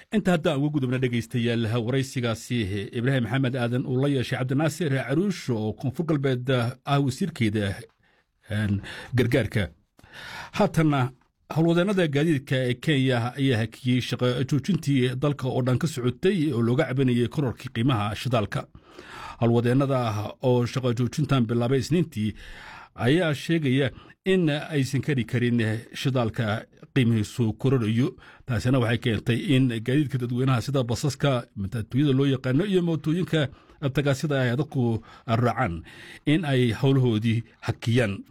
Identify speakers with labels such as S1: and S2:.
S1: inta haddaan uga gudubna dhegaystayaal waraysigaasi ibraahim maxamed aadan uu la yeeshay cabdinaasir caruush oo koonfur galbeed ah wasiirkeeda gargaarka haatanna howlwadeennada gaadiidka ee kenya ayaa hakiyey shaqo joojintii dalka oo dhan ka socotay oo looga cabanayay kororkii qiimaha shidaalka howlwadeennada oo shaqo joojintan bilaabay isniintii ayaa sheegaya in aysan kari karin shidaalka qiimihiisu kororayo taasina waxay keentay in gaadiidka dadweynaha sida basaska matatuuyada loo yaqaano iyo mootooyinka tagaasida ay dadku raacaan in ay howlahoodii hakiyaan